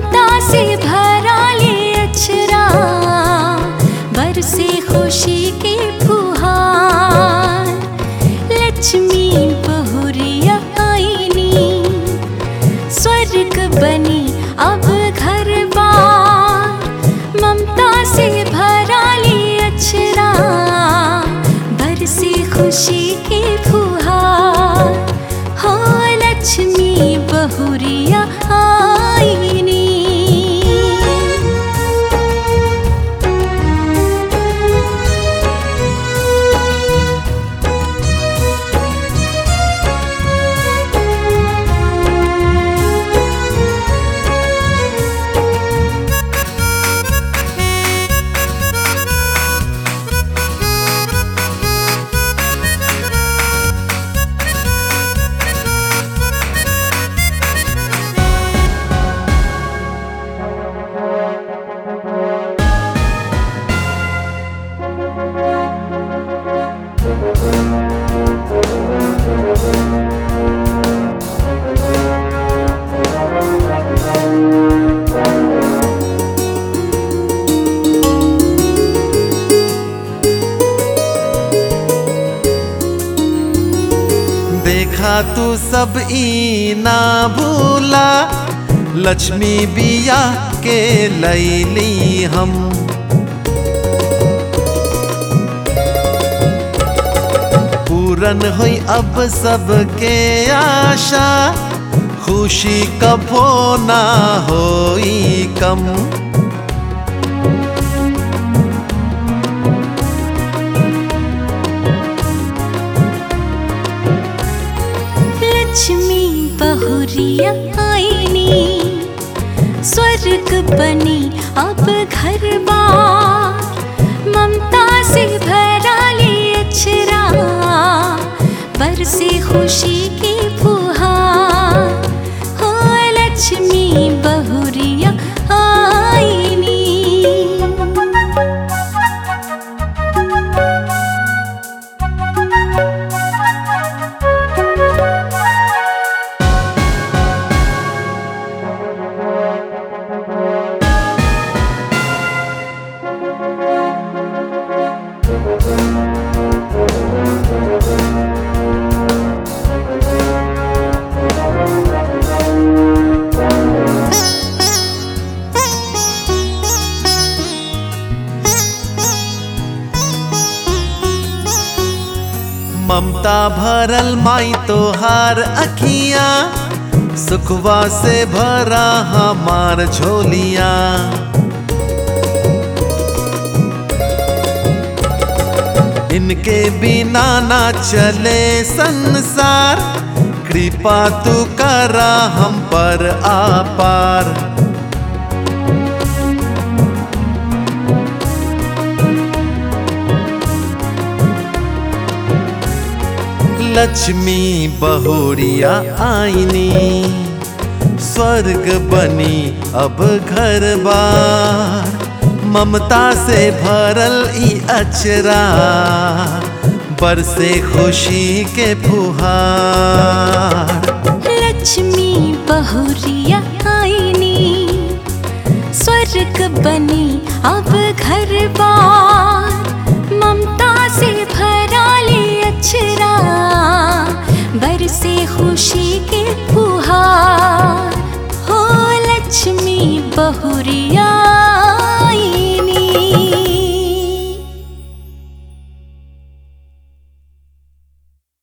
ममता से भरा ले अक्षरा बरसे खुशी के फुहार लक्ष्मी बहुरिया आईनी स्वर्ग बनी अब घर बार ममता से भरा ले अक्षरा बरसे खुशी के फुहार हो लक्ष्मी बहुरिया आईनी देखा तू सब ई ना भूला लक्ष्मी बिया के लैली हम पूरन हुई अब सबके आशा खुशी कभो ना होई कम लक्ष्मी बहुरिया आईनी स्वर्ग बनी अब घर बार ममता से भरा ले अक्षरा बरसे खुशी की फुहार हो लक्ष्मी बहुरिया आईनी ममता भरल माई तोहार अखिया सुखवा से भरा हमार झोलिया इनके बिना ना चले संसार कृपा तू करा हम पर आपार लक्ष्मी बहुरिया आईनी स्वर्ग बनी अब घर बार ममता से भरल ई अचरा बरसे खुशी के फुहार लक्ष्मी बहुरिया आईनी स्वर्ग बनी अब घर बार ममता से भरा ले अक्षरा बरसे खुशी के फुहार हो लक्ष्मी बहुरिया